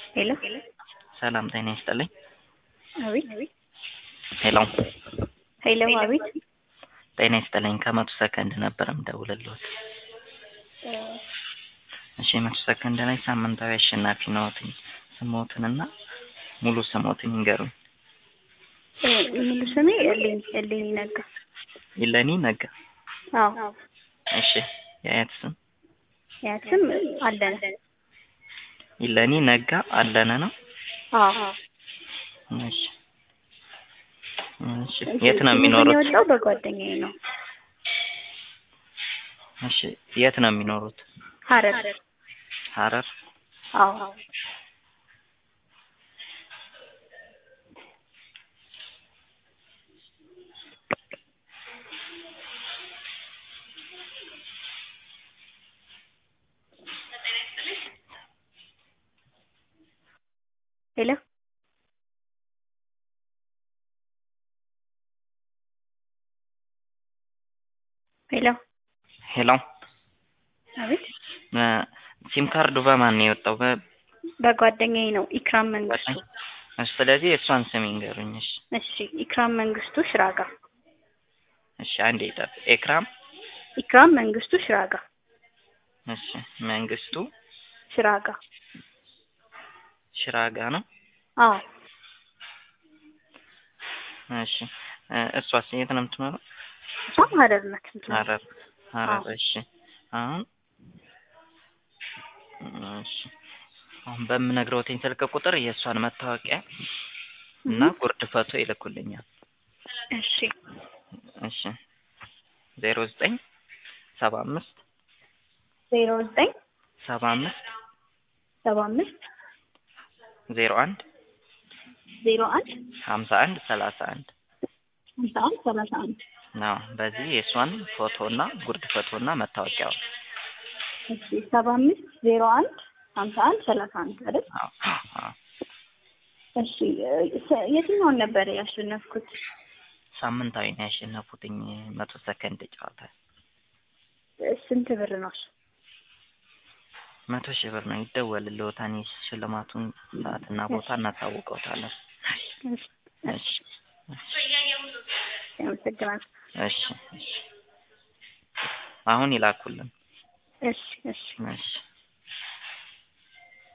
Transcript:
ሄሎ ሰላም ጤና ይስጥልኝ። አቤት ሄሎ ሄሎ አቤት ጤና ይስጥልኝ። ከመቶ ሰከንድ ነበር የምደውልልዎት። እሺ መቶ ሰከንድ ላይ ሳምንታዊ አሸናፊ ነዎትኝ። ስሞትንና ሙሉ ስሞትን ይንገሩኝ። ሙሉ ስሜ እልኝ እልኝ ነጋ። ይለኒ ነጋ። አዎ እሺ የአያት ስም ያት ስም አለነ። ይለኒ ነጋ አለነ ነው። አዎ እሺ እሺ የት ነው የሚኖሩት? የወጣው በጓደኛዬ ነው። እሺ የት ነው የሚኖሩት? ሀረር ሀረር። አዎ ሄሎ ሄሎ ሄሎ አቤት እ ሲም ካርዱ በማን ነው የወጣው? በ በጓደኛዬ ነው። ኢክራም መንግስቱ። እሺ ስለዚህ የእሷን ስም ይንገሩኝ። እሺ እሺ ኢክራም መንግስቱ ሽራጋ። እሺ አንዴ ይጠብ ኤክራም ኢክራም መንግስቱ ሽራጋ እሺ መንግስቱ ሽራጋ። ሽራጋ ነው። አዎ እሺ እ እሷስ የት ነው የምትኖረው? እሷም ሀረር ናት። የምትኖረው። ሀረር ሀረር። አዎ። እሺ አሁን እሺ አሁን በምነግረውትኝ ስልክ ቁጥር የእሷን መታወቂያ እና እህ፣ ጉርድ ፎቶ ይልኩልኛል። እሺ እሺ ዜሮ ዘጠኝ ሰባ አምስት ዜሮ ዘጠኝ ሰባ አምስት ሰባ አምስት ዜሮ አንድ ዜሮ አንድ ሀምሳ አንድ ሰላሳ አንድ ሀምሳ አንድ ሰላሳ አንድ ነው። በዚህ የእሷን ፎቶ እና ጉርድ ፎቶ እና መታወቂያው እሺ ሰባ አምስት ዜሮ አንድ ሀምሳ አንድ ሰላሳ አንድ አይደል? አዎ አዎ። እሺ እ ሰ- የትኛውን ነበር ያሸነፍኩት? ሳምንታዊ ነው ያሸነፉትኝ መቶ ሰከንድ ጨዋታ እ ስንት ብር ነው? እሱ? መቶ ሺህ ብር ነው ይደወልልዎታል። ሽልማቱን ሰዓትና ቦታ እናሳውቀውታለን። እሺ እሺ እሺ አመሰግናለሁ። እሺ እሺ አሁን ይላኩልን። እሺ እሺ እሺ